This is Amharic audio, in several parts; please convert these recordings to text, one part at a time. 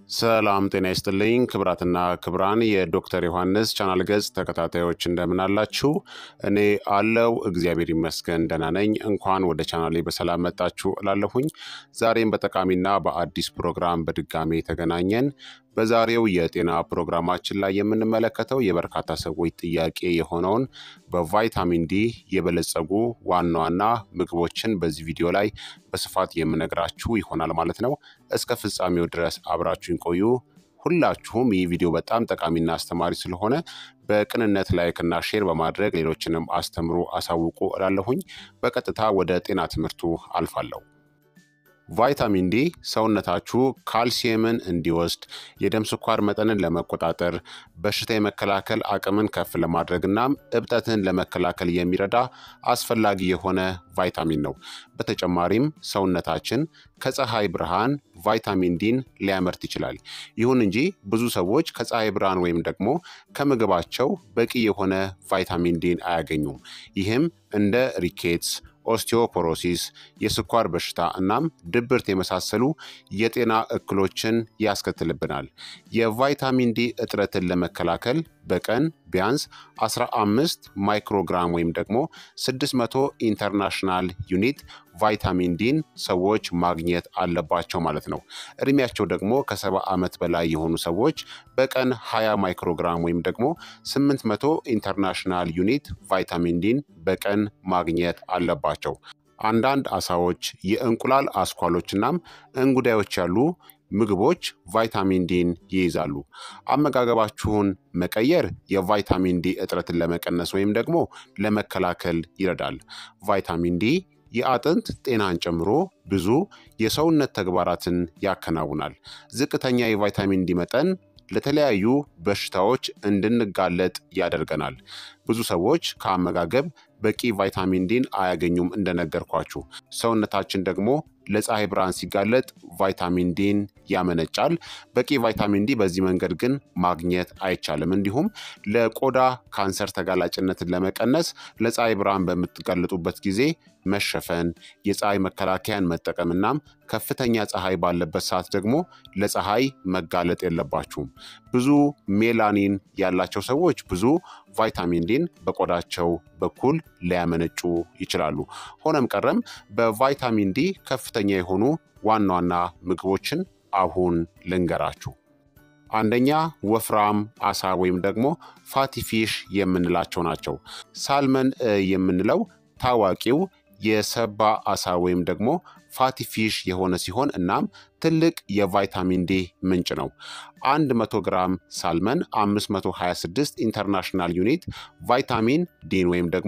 ሰላም ጤና ይስጥልኝ ክብራትና ክብራን የዶክተር ዮሐንስ ቻናል ገጽ ተከታታዮች እንደምን አላችሁ? እኔ አለው እግዚአብሔር ይመስገን ደህና ነኝ። እንኳን ወደ ቻናሌ በሰላም መጣችሁ እላለሁኝ። ዛሬም በጠቃሚና በአዲስ ፕሮግራም በድጋሜ ተገናኘን። በዛሬው የጤና ፕሮግራማችን ላይ የምንመለከተው የበርካታ ሰዎች ጥያቄ የሆነውን በቫይታሚን ዲ የበለጸጉ ዋና ዋና ምግቦችን በዚህ ቪዲዮ ላይ በስፋት የምነግራችሁ ይሆናል ማለት ነው። እስከ ፍጻሜው ድረስ አብራችሁን ቆዩ። ሁላችሁም ይህ ቪዲዮ በጣም ጠቃሚና አስተማሪ ስለሆነ በቅንነት ላይክና ሼር በማድረግ ሌሎችንም አስተምሩ፣ አሳውቁ እላለሁኝ። በቀጥታ ወደ ጤና ትምህርቱ አልፋለሁ። ቫይታሚን ዲ ሰውነታችሁ ካልሲየምን እንዲወስድ የደም ስኳር መጠንን ለመቆጣጠር በሽታ የመከላከል አቅምን ከፍ ለማድረግ እናም እብጠትን ለመከላከል የሚረዳ አስፈላጊ የሆነ ቫይታሚን ነው። በተጨማሪም ሰውነታችን ከፀሐይ ብርሃን ቫይታሚን ዲን ሊያመርት ይችላል። ይሁን እንጂ ብዙ ሰዎች ከፀሐይ ብርሃን ወይም ደግሞ ከምግባቸው በቂ የሆነ ቫይታሚን ዲን አያገኙም። ይህም እንደ ሪኬትስ ኦስቲዮፖሮሲስ፣ የስኳር በሽታ እናም ድብርት የመሳሰሉ የጤና እክሎችን ያስከትልብናል። የቫይታሚን ዲ እጥረትን ለመከላከል በቀን ቢያንስ 15 ማይክሮግራም ወይም ደግሞ 600 ኢንተርናሽናል ዩኒት ቫይታሚን ዲን ሰዎች ማግኘት አለባቸው ማለት ነው። እድሜያቸው ደግሞ ከሰባ ዓመት በላይ የሆኑ ሰዎች በቀን 20 ማይክሮግራም ወይም ደግሞ 800 ኢንተርናሽናል ዩኒት ቫይታሚን ዲን በቀን ማግኘት አለባቸው። አንዳንድ አሳዎች፣ የእንቁላል አስኳሎች እናም እንጉዳዮች ያሉ ምግቦች ቫይታሚን ዲን ይይዛሉ። አመጋገባችሁን መቀየር የቫይታሚን ዲ እጥረትን ለመቀነስ ወይም ደግሞ ለመከላከል ይረዳል። ቫይታሚን ዲ የአጥንት ጤናን ጨምሮ ብዙ የሰውነት ተግባራትን ያከናውናል። ዝቅተኛ የቫይታሚን ዲ መጠን ለተለያዩ በሽታዎች እንድንጋለጥ ያደርገናል። ብዙ ሰዎች ከአመጋገብ በቂ ቫይታሚን ዲን አያገኙም። እንደነገርኳችሁ ሰውነታችን ደግሞ ለፀሐይ ብርሃን ሲጋለጥ ቫይታሚን ዲን ያመነጫል። በቂ ቫይታሚን ዲ በዚህ መንገድ ግን ማግኘት አይቻልም። እንዲሁም ለቆዳ ካንሰር ተጋላጭነትን ለመቀነስ ለፀሐይ ብርሃን በምትጋለጡበት ጊዜ መሸፈን፣ የፀሐይ መከላከያን መጠቀም እናም ከፍተኛ ፀሐይ ባለበት ሰዓት ደግሞ ለፀሐይ መጋለጥ የለባችሁም። ብዙ ሜላኒን ያላቸው ሰዎች ብዙ ቫይታሚን ዲን በቆዳቸው በኩል ሊያመነጩ ይችላሉ። ሆነም ቀረም በቫይታሚን ዲ ከፍተኛ የሆኑ ዋና ዋና ምግቦችን አሁን ልንገራችሁ። አንደኛ ወፍራም አሳ ወይም ደግሞ ፋቲፊሽ የምንላቸው ናቸው። ሳልመን የምንለው ታዋቂው የሰባ አሳ ወይም ደግሞ ፋቲፊሽ የሆነ ሲሆን እናም ትልቅ የቫይታሚን ዲ ምንጭ ነው። 100 ግራም ሳልመን 526 ኢንተርናሽናል ዩኒት ቫይታሚን ዲን ወይም ደግሞ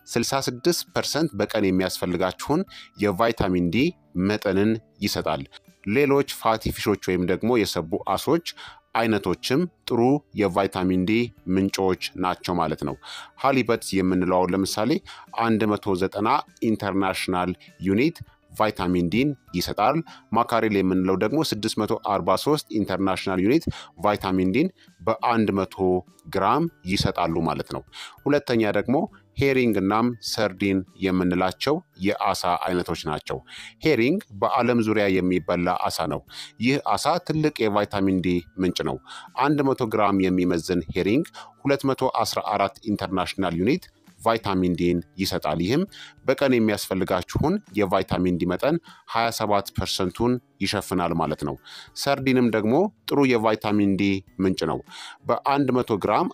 66 ፐርሰንት በቀን የሚያስፈልጋችሁን የቫይታሚን ዲ መጠንን ይሰጣል። ሌሎች ፋቲፊሾች ወይም ደግሞ የሰቡ አሶች አይነቶችም ጥሩ የቫይታሚን ዲ ምንጮች ናቸው ማለት ነው። ሃሊበት የምንለው ለምሳሌ 190 ኢንተርናሽናል ዩኒት ቫይታሚን ዲን ይሰጣል። ማካሬል የምንለው ደግሞ 643 ኢንተርናሽናል ዩኒት ቫይታሚን ዲን በ100 ግራም ይሰጣሉ ማለት ነው። ሁለተኛ ደግሞ ሄሪንግ እናም ሰርዲን የምንላቸው የአሳ አይነቶች ናቸው። ሄሪንግ በዓለም ዙሪያ የሚበላ አሳ ነው። ይህ አሳ ትልቅ የቫይታሚን ዲ ምንጭ ነው። 100 ግራም የሚመዝን ሄሪንግ 214 ኢንተርናሽናል ዩኒት ቫይታሚን ዲን ይሰጣል። ይህም በቀን የሚያስፈልጋችሁን የቫይታሚን ዲ መጠን 27 ፐርሰንቱን ይሸፍናል ማለት ነው። ሰርዲንም ደግሞ ጥሩ የቫይታሚን ዲ ምንጭ ነው። በ100 ግራም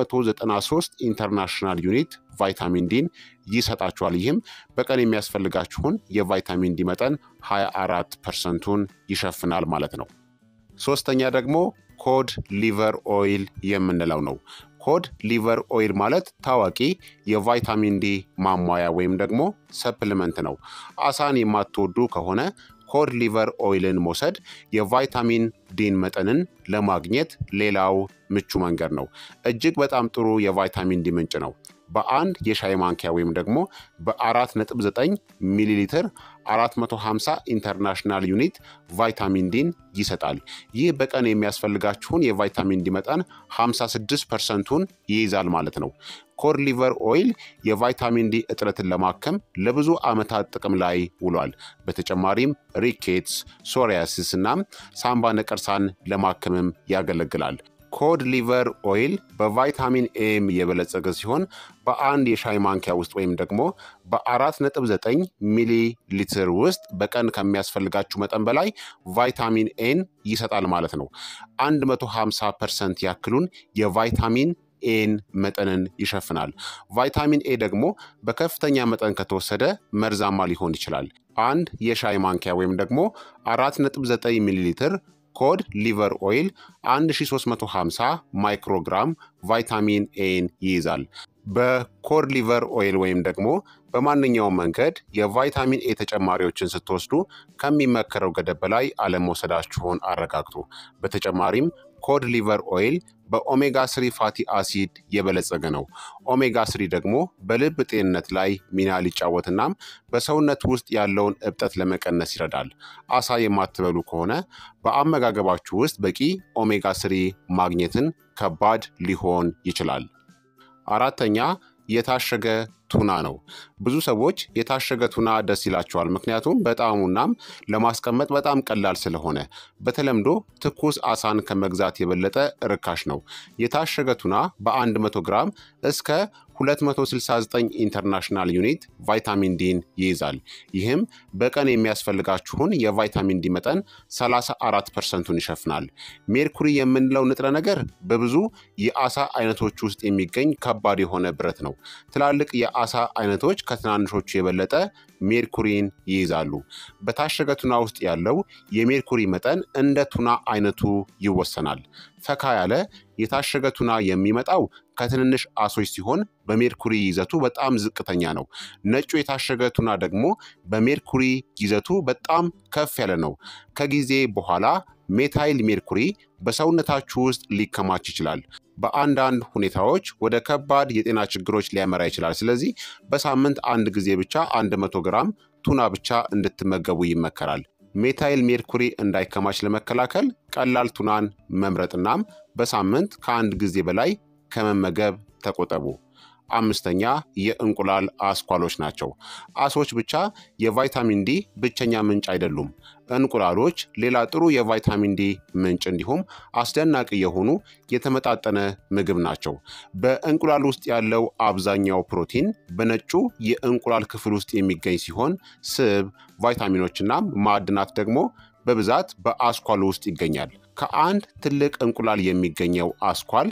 193 ኢንተርናሽናል ዩኒት ቫይታሚን ዲን ይሰጣችኋል። ይህም በቀን የሚያስፈልጋችሁን የቫይታሚን ዲ መጠን 24 ፐርሰንቱን ይሸፍናል ማለት ነው። ሶስተኛ ደግሞ ኮድ ሊቨር ኦይል የምንለው ነው። ኮድ ሊቨር ኦይል ማለት ታዋቂ የቫይታሚን ዲ ማሟያ ወይም ደግሞ ሰፕሊመንት ነው። አሳን የማትወዱ ከሆነ ኮድ ሊቨር ኦይልን መውሰድ የቫይታሚን ዲን መጠንን ለማግኘት ሌላው ምቹ መንገድ ነው። እጅግ በጣም ጥሩ የቫይታሚን ዲ ምንጭ ነው። በአንድ የሻይ ማንኪያ ወይም ደግሞ በ4.9 ሚሊ ሊትር 450 ኢንተርናሽናል ዩኒት ቫይታሚን ዲን ይሰጣል። ይህ በቀን የሚያስፈልጋችሁን የቫይታሚን ዲ መጠን 56 ፐርሰንቱን ይይዛል ማለት ነው። ኮድ ሊቨር ኦይል የቫይታሚን ዲ እጥረትን ለማከም ለብዙ ዓመታት ጥቅም ላይ ውሏል። በተጨማሪም ሪኬትስ፣ ሶሪያሲስ እናም ሳምባ ነቀርሳን ለማከምም ያገለግላል። ኮድ ሊቨር ኦይል በቫይታሚን ኤም የበለጸገ ሲሆን በአንድ የሻይ ማንኪያ ውስጥ ወይም ደግሞ በ4.9 ሚሊ ሊትር ውስጥ በቀን ከሚያስፈልጋችሁ መጠን በላይ ቫይታሚን ኤን ይሰጣል ማለት ነው። 150 ፐርሰንት ያክሉን የቫይታሚን ኤን መጠንን ይሸፍናል። ቫይታሚን ኤ ደግሞ በከፍተኛ መጠን ከተወሰደ መርዛማ ሊሆን ይችላል። አንድ የሻይ ማንኪያ ወይም ደግሞ 4.9 ሚሊ ሊትር ኮድ ሊቨር ኦይል 1350 ማይክሮግራም ቫይታሚን ኤን ይይዛል። በኮድ ሊቨር ኦይል ወይም ደግሞ በማንኛውም መንገድ የቫይታሚን ኤ ተጨማሪዎችን ስትወስዱ ከሚመከረው ገደብ በላይ አለመውሰዳችሁን አረጋግጡ። በተጨማሪም ኮድ ሊቨር ኦይል በኦሜጋ ስሪ ፋቲ አሲድ የበለጸገ ነው። ኦሜጋ ስሪ ደግሞ በልብ ጤንነት ላይ ሚና ሊጫወትናም በሰውነት ውስጥ ያለውን እብጠት ለመቀነስ ይረዳል። አሳ የማትበሉ ከሆነ በአመጋገባችሁ ውስጥ በቂ ኦሜጋ ስሪ ማግኘትን ከባድ ሊሆን ይችላል። አራተኛ የታሸገ ቱና ነው። ብዙ ሰዎች የታሸገ ቱና ደስ ይላቸዋል፣ ምክንያቱም በጣዕሙናም ለማስቀመጥ በጣም ቀላል ስለሆነ። በተለምዶ ትኩስ አሳን ከመግዛት የበለጠ ርካሽ ነው። የታሸገ ቱና በ100 ግራም እስከ 269 ኢንተርናሽናል ዩኒት ቫይታሚን ዲን ይይዛል። ይህም በቀን የሚያስፈልጋችሁን የቫይታሚን ዲ መጠን 34 ፐርሰንቱን ይሸፍናል። ሜርኩሪ የምንለው ንጥረ ነገር በብዙ የአሳ አይነቶች ውስጥ የሚገኝ ከባድ የሆነ ብረት ነው። ትላልቅ የአሳ አይነቶች ከትናንሾቹ የበለጠ ሜርኩሪን ይይዛሉ። በታሸገ ቱና ውስጥ ያለው የሜርኩሪ መጠን እንደ ቱና አይነቱ ይወሰናል። ፈካ ያለ የታሸገ ቱና የሚመጣው ከትንንሽ አሶች ሲሆን በሜርኩሪ ይዘቱ በጣም ዝቅተኛ ነው። ነጩ የታሸገ ቱና ደግሞ በሜርኩሪ ይዘቱ በጣም ከፍ ያለ ነው። ከጊዜ በኋላ ሜታይል ሜርኩሪ በሰውነታችሁ ውስጥ ሊከማች ይችላል። በአንዳንድ ሁኔታዎች ወደ ከባድ የጤና ችግሮች ሊያመራ ይችላል። ስለዚህ በሳምንት አንድ ጊዜ ብቻ 100 ግራም ቱና ብቻ እንድትመገቡ ይመከራል። ሜታይል ሜርኩሪ እንዳይከማች ለመከላከል ቀላል ቱናን መምረጥናም በሳምንት ከአንድ ጊዜ በላይ ከመመገብ ተቆጠቡ። አምስተኛ የእንቁላል አስኳሎች ናቸው። አሶች ብቻ የቫይታሚን ዲ ብቸኛ ምንጭ አይደሉም። እንቁላሎች ሌላ ጥሩ የቫይታሚን ዲ ምንጭ እንዲሁም አስደናቂ የሆኑ የተመጣጠነ ምግብ ናቸው። በእንቁላል ውስጥ ያለው አብዛኛው ፕሮቲን በነጩ የእንቁላል ክፍል ውስጥ የሚገኝ ሲሆን ስብ፣ ቫይታሚኖችና ማዕድናት ደግሞ በብዛት በአስኳሉ ውስጥ ይገኛል። ከአንድ ትልቅ እንቁላል የሚገኘው አስኳል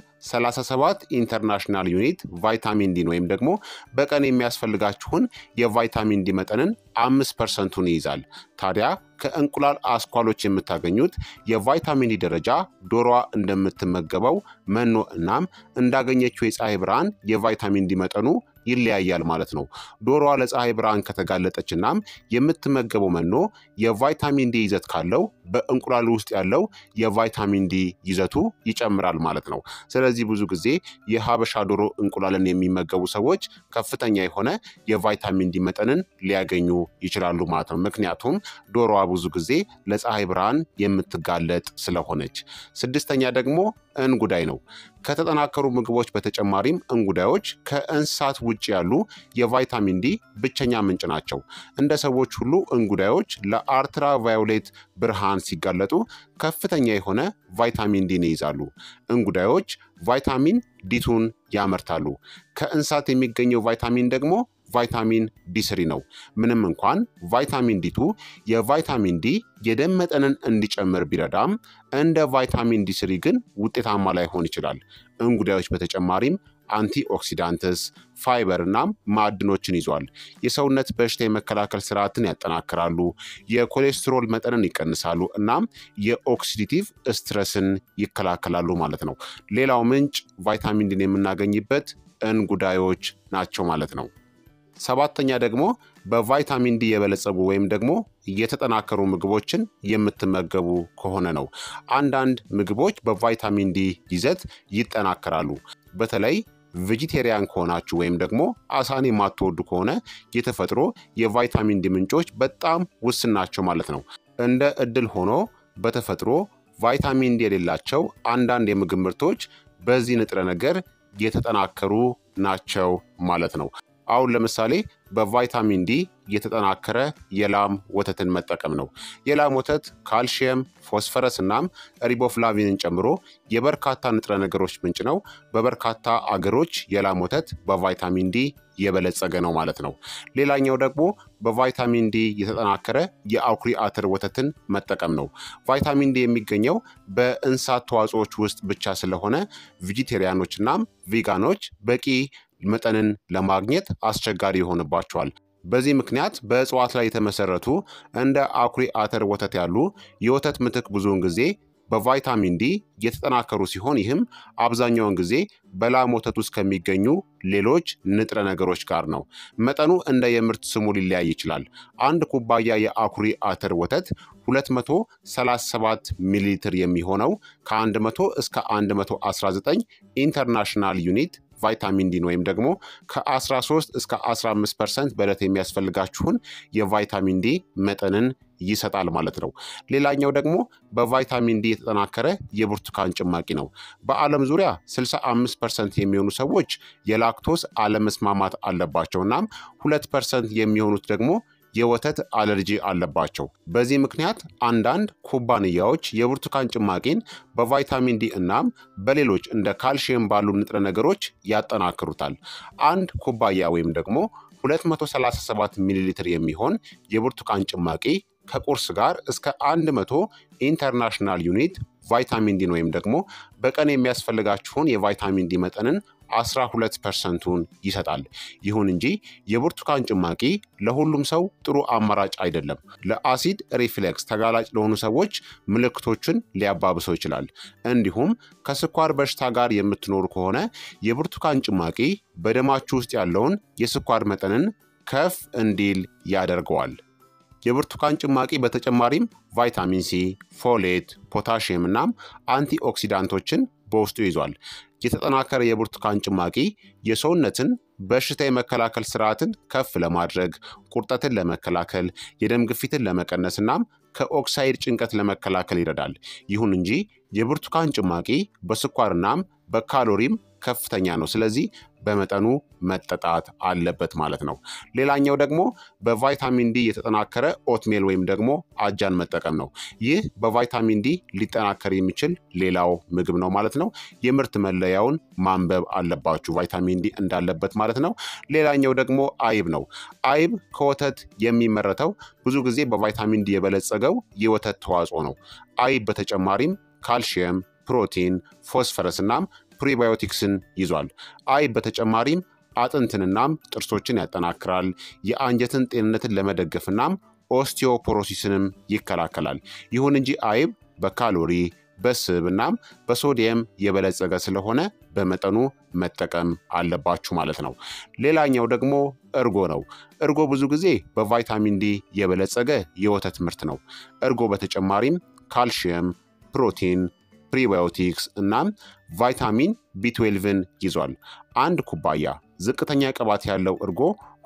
37 ኢንተርናሽናል ዩኒት ቫይታሚን ዲን ወይም ደግሞ በቀን የሚያስፈልጋችሁን የቫይታሚን ዲ መጠንን አምስት ፐርሰንቱን ይይዛል። ታዲያ ከእንቁላል አስኳሎች የምታገኙት የቫይታሚን ዲ ደረጃ ዶሮዋ እንደምትመገበው መኖ እናም እንዳገኘችው የፀሐይ ብርሃን የቫይታሚን ዲ መጠኑ ይለያያል ማለት ነው። ዶሮዋ ለፀሐይ ብርሃን ከተጋለጠች እናም የምትመገበው መኖ የቫይታሚን ዲ ይዘት ካለው በእንቁላል ውስጥ ያለው የቫይታሚን ዲ ይዘቱ ይጨምራል ማለት ነው። ስለዚህ ብዙ ጊዜ የሀበሻ ዶሮ እንቁላልን የሚመገቡ ሰዎች ከፍተኛ የሆነ የቫይታሚን ዲ መጠንን ሊያገኙ ይችላሉ ማለት ነው። ምክንያቱም ዶሮዋ ብዙ ጊዜ ለፀሐይ ብርሃን የምትጋለጥ ስለሆነች። ስድስተኛ ደግሞ እንጉዳይ ነው። ከተጠናከሩ ምግቦች በተጨማሪም እንጉዳዮች ከእንስሳት ውጭ ያሉ የቫይታሚን ዲ ብቸኛ ምንጭ ናቸው። እንደ ሰዎች ሁሉ እንጉዳዮች ለአልትራ ቫዮሌት ብርሃን ሲጋለጡ ከፍተኛ የሆነ ቫይታሚን ዲን ይይዛሉ። እንጉዳዮች ቫይታሚን ዲቱን ያመርታሉ። ከእንስሳት የሚገኘው ቫይታሚን ደግሞ ቫይታሚን ዲ ስሪ ነው። ምንም እንኳን ቫይታሚን ዲቱ የቫይታሚን ዲ የደም መጠንን እንዲጨምር ቢረዳም እንደ ቫይታሚን ዲ ስሪ ግን ውጤታማ ላይሆን ይችላል። እንጉዳዮች በተጨማሪም አንቲ ኦክሲዳንትስ፣ ፋይበር እናም ማዕድኖችን ይዟል። የሰውነት በሽታ የመከላከል ስርዓትን ያጠናክራሉ፣ የኮሌስትሮል መጠንን ይቀንሳሉ እናም የኦክሲዲቲቭ ስትረስን ይከላከላሉ ማለት ነው። ሌላው ምንጭ ቫይታሚን ዲን የምናገኝበት እንጉዳዮች ናቸው ማለት ነው። ሰባተኛ ደግሞ በቫይታሚን ዲ የበለጸጉ ወይም ደግሞ የተጠናከሩ ምግቦችን የምትመገቡ ከሆነ ነው። አንዳንድ ምግቦች በቫይታሚን ዲ ይዘት ይጠናከራሉ። በተለይ ቬጂቴሪያን ከሆናችሁ ወይም ደግሞ አሳን የማትወዱ ከሆነ የተፈጥሮ የቫይታሚን ዲ ምንጮች በጣም ውስን ናቸው ማለት ነው። እንደ እድል ሆኖ በተፈጥሮ ቫይታሚን ዲ የሌላቸው አንዳንድ የምግብ ምርቶች በዚህ ንጥረ ነገር የተጠናከሩ ናቸው ማለት ነው። አሁን ለምሳሌ በቫይታሚን ዲ የተጠናከረ የላም ወተትን መጠቀም ነው። የላም ወተት ካልሽየም፣ ፎስፈረስ እናም ሪቦፍላቪንን ጨምሮ የበርካታ ንጥረ ነገሮች ምንጭ ነው። በበርካታ አገሮች የላም ወተት በቫይታሚን ዲ የበለጸገ ነው ማለት ነው። ሌላኛው ደግሞ በቫይታሚን ዲ የተጠናከረ የአኩሪ አተር ወተትን መጠቀም ነው። ቫይታሚን ዲ የሚገኘው በእንስሳት ተዋጽኦች ውስጥ ብቻ ስለሆነ ቬጂቴሪያኖች እናም ቪጋኖች በቂ መጠንን ለማግኘት አስቸጋሪ ይሆንባቸዋል። በዚህ ምክንያት በእጽዋት ላይ የተመሰረቱ እንደ አኩሪ አተር ወተት ያሉ የወተት ምትክ ብዙውን ጊዜ በቫይታሚን ዲ የተጠናከሩ ሲሆን ይህም አብዛኛውን ጊዜ በላም ወተት ውስጥ ከሚገኙ ሌሎች ንጥረ ነገሮች ጋር ነው። መጠኑ እንደ የምርት ስሙ ሊለያይ ይችላል። አንድ ኩባያ የአኩሪ አተር ወተት 237 ሚሊ ሊትር የሚሆነው ከ100 እስከ 119 ኢንተርናሽናል ዩኒት ቫይታሚን ዲን ወይም ደግሞ ከ13 እስከ 15 ፐርሰንት በዕለት የሚያስፈልጋችሁን የቫይታሚን ዲ መጠንን ይሰጣል ማለት ነው። ሌላኛው ደግሞ በቫይታሚን ዲ የተጠናከረ የብርቱካን ጭማቂ ነው። በዓለም ዙሪያ 65 ፐርሰንት የሚሆኑ ሰዎች የላክቶስ አለመስማማት አለባቸው። እናም ሁለት ፐርሰንት የሚሆኑት ደግሞ የወተት አለርጂ አለባቸው። በዚህ ምክንያት አንዳንድ ኩባንያዎች የብርቱካን ጭማቂን በቫይታሚን ዲ እናም በሌሎች እንደ ካልሽየም ባሉ ንጥረ ነገሮች ያጠናክሩታል። አንድ ኩባያ ወይም ደግሞ 237 ሚሊ ሊትር የሚሆን የብርቱካን ጭማቂ ከቁርስ ጋር እስከ 100 ኢንተርናሽናል ዩኒት ቫይታሚን ዲን ወይም ደግሞ በቀን የሚያስፈልጋችሁን የቫይታሚን ዲ መጠንን 12 ፐርሰንቱን ይሰጣል። ይሁን እንጂ የብርቱካን ጭማቂ ለሁሉም ሰው ጥሩ አማራጭ አይደለም። ለአሲድ ሪፍሌክስ ተጋላጭ ለሆኑ ሰዎች ምልክቶችን ሊያባብሰው ይችላል። እንዲሁም ከስኳር በሽታ ጋር የምትኖሩ ከሆነ የብርቱካን ጭማቂ በደማችሁ ውስጥ ያለውን የስኳር መጠንን ከፍ እንዲል ያደርገዋል። የብርቱካን ጭማቂ በተጨማሪም ቫይታሚን ሲ፣ ፎሌት፣ ፖታሽየም እናም አንቲኦክሲዳንቶችን በውስጡ ይዟል። የተጠናከረ የብርቱካን ጭማቂ የሰውነትን በሽታ የመከላከል ስርዓትን ከፍ ለማድረግ፣ ቁርጠትን ለመከላከል፣ የደም ግፊትን ለመቀነስ እናም ከኦክሳይድ ጭንቀት ለመከላከል ይረዳል። ይሁን እንጂ የብርቱካን ጭማቂ በስኳርናም በካሎሪም ከፍተኛ ነው። ስለዚህ በመጠኑ መጠጣት አለበት ማለት ነው። ሌላኛው ደግሞ በቫይታሚን ዲ የተጠናከረ ኦትሜል ወይም ደግሞ አጃን መጠቀም ነው። ይህ በቫይታሚን ዲ ሊጠናከር የሚችል ሌላው ምግብ ነው ማለት ነው። የምርት መለያውን ማንበብ አለባችሁ ቫይታሚን ዲ እንዳለበት ማለት ነው። ሌላኛው ደግሞ አይብ ነው። አይብ ከወተት የሚመረተው ብዙ ጊዜ በቫይታሚን ዲ የበለጸገው የወተት ተዋጽኦ ነው። አይብ በተጨማሪም ካልሽየም፣ ፕሮቲን፣ ፎስፈረስ እናም ፕሪባዮቲክስን ይዟል። አይብ በተጨማሪም አጥንትንናም ጥርሶችን ያጠናክራል። የአንጀትን ጤንነትን ለመደገፍ እናም ኦስቲዮፖሮሲስንም ይከላከላል። ይሁን እንጂ አይብ በካሎሪ በስብ እናም በሶዲየም የበለጸገ ስለሆነ በመጠኑ መጠቀም አለባችሁ ማለት ነው። ሌላኛው ደግሞ እርጎ ነው። እርጎ ብዙ ጊዜ በቫይታሚን ዲ የበለጸገ የወተት ምርት ነው። እርጎ በተጨማሪም ካልሽየም፣ ፕሮቲን ፕሪባዮቲክስ እናም ቫይታሚን ቢ12ን ይዟል። አንድ ኩባያ ዝቅተኛ ቅባት ያለው እርጎ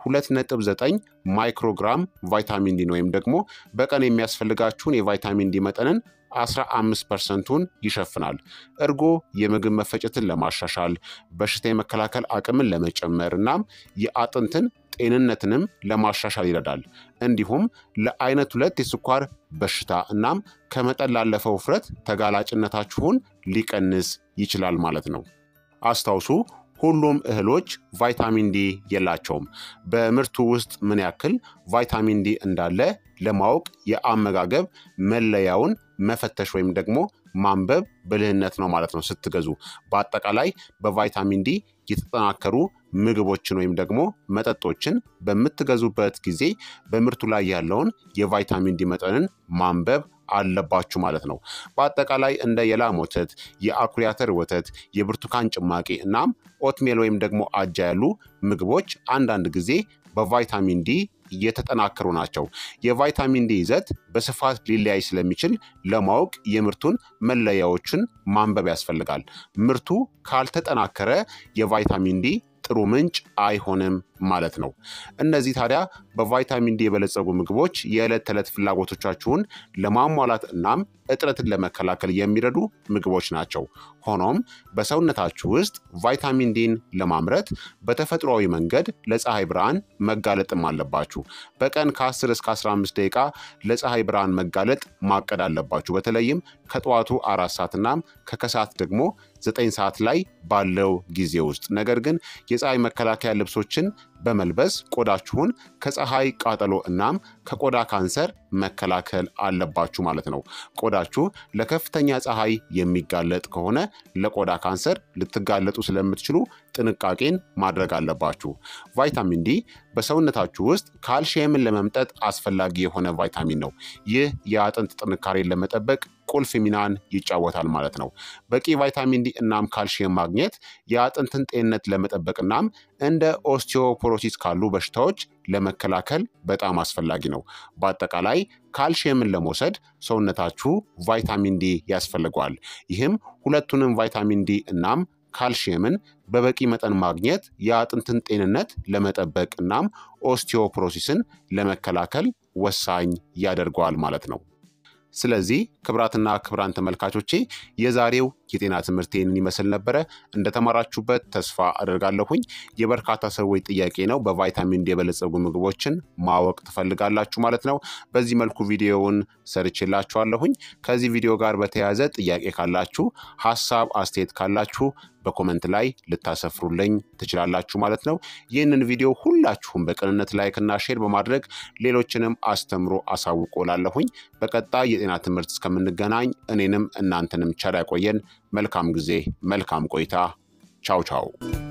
2.9 ማይክሮግራም ቫይታሚን ዲን ወይም ደግሞ በቀን የሚያስፈልጋችሁን የቫይታሚን ዲ መጠንን 15 ፐርሰንቱን ይሸፍናል። እርጎ የምግብ መፈጨትን ለማሻሻል በሽታ የመከላከል አቅምን ለመጨመር እናም የአጥንትን ጤንነትንም ለማሻሻል ይረዳል። እንዲሁም ለአይነት ሁለት የስኳር በሽታ እናም ከመጠን ላለፈው ውፍረት ተጋላጭነታችሁን ሊቀንስ ይችላል ማለት ነው። አስታውሱ ሁሉም እህሎች ቫይታሚን ዲ የላቸውም። በምርቱ ውስጥ ምን ያክል ቫይታሚን ዲ እንዳለ ለማወቅ የአመጋገብ መለያውን መፈተሽ ወይም ደግሞ ማንበብ ብልህነት ነው ማለት ነው። ስትገዙ በአጠቃላይ በቫይታሚን ዲ የተጠናከሩ ምግቦችን ወይም ደግሞ መጠጦችን በምትገዙበት ጊዜ በምርቱ ላይ ያለውን የቫይታሚን ዲ መጠንን ማንበብ አለባችሁ ማለት ነው። በአጠቃላይ እንደ የላም ወተት፣ የአኩሪ አተር ወተት፣ የብርቱካን ጭማቂ እናም ኦትሜል ወይም ደግሞ አጃ ያሉ ምግቦች አንዳንድ ጊዜ በቫይታሚን ዲ የተጠናከሩ ናቸው። የቫይታሚን ዲ ይዘት በስፋት ሊለያይ ስለሚችል ለማወቅ የምርቱን መለያዎችን ማንበብ ያስፈልጋል። ምርቱ ካልተጠናከረ የቫይታሚን ዲ ጥሩ ምንጭ አይሆንም ማለት ነው። እነዚህ ታዲያ በቫይታሚን ዲ የበለጸጉ ምግቦች የዕለት ተዕለት ፍላጎቶቻችሁን ለማሟላት እናም እጥረትን ለመከላከል የሚረዱ ምግቦች ናቸው። ሆኖም በሰውነታችሁ ውስጥ ቫይታሚን ዲን ለማምረት በተፈጥሯዊ መንገድ ለፀሐይ ብርሃን መጋለጥም አለባችሁ። በቀን ከ10 እስከ 15 ደቂቃ ለፀሐይ ብርሃን መጋለጥ ማቀድ አለባችሁ። በተለይም ከጠዋቱ አራት ሰዓት እናም ከከሰዓት ደግሞ ዘጠኝ ሰዓት ላይ ባለው ጊዜ ውስጥ ነገር ግን የፀሐይ መከላከያ ልብሶችን በመልበስ ቆዳችሁን ከፀሐይ ቃጠሎ እናም ከቆዳ ካንሰር መከላከል አለባችሁ ማለት ነው። ቆዳችሁ ለከፍተኛ ፀሐይ የሚጋለጥ ከሆነ ለቆዳ ካንሰር ልትጋለጡ ስለምትችሉ ጥንቃቄን ማድረግ አለባችሁ። ቫይታሚን ዲ በሰውነታችሁ ውስጥ ካልሽየምን ለመምጠጥ አስፈላጊ የሆነ ቫይታሚን ነው። ይህ የአጥንት ጥንካሬን ለመጠበቅ ቁልፍ ሚናን ይጫወታል ማለት ነው። በቂ ቫይታሚን ዲ እናም ካልሽየም ማግኘት የአጥንትን ጤንነት ለመጠበቅ እናም እንደ ኦስቲዮፖሮሲስ ካሉ በሽታዎች ለመከላከል በጣም አስፈላጊ ነው። በአጠቃላይ ካልሽየምን ለመውሰድ ሰውነታችሁ ቫይታሚን ዲ ያስፈልገዋል። ይህም ሁለቱንም ቫይታሚን ዲ እናም ካልሽየምን በበቂ መጠን ማግኘት የአጥንትን ጤንነት ለመጠበቅ እናም ኦስቲዮፕሮሲስን ለመከላከል ወሳኝ ያደርገዋል ማለት ነው። ስለዚህ ክብራትና ክብራን ተመልካቾቼ የዛሬው የጤና ትምህርት ይህንን ይመስል ነበረ። እንደተማራችሁበት ተስፋ አደርጋለሁኝ። የበርካታ ሰዎች ጥያቄ ነው፣ በቫይታሚን ዲ የበለጸጉ ምግቦችን ማወቅ ትፈልጋላችሁ ማለት ነው። በዚህ መልኩ ቪዲዮውን ሰርቼላችኋለሁኝ። ከዚህ ቪዲዮ ጋር በተያያዘ ጥያቄ ካላችሁ፣ ሀሳብ አስተያየት ካላችሁ በኮመንት ላይ ልታሰፍሩልኝ ትችላላችሁ ማለት ነው። ይህንን ቪዲዮ ሁላችሁም በቅንነት ላይክና ሼር በማድረግ ሌሎችንም አስተምሮ አሳውቆ ላለሁኝ። በቀጣይ የጤና ትምህርት እስከምንገናኝ እኔንም እናንተንም ቸር ያቆየን። መልካም ጊዜ፣ መልካም ቆይታ። ቻው ቻው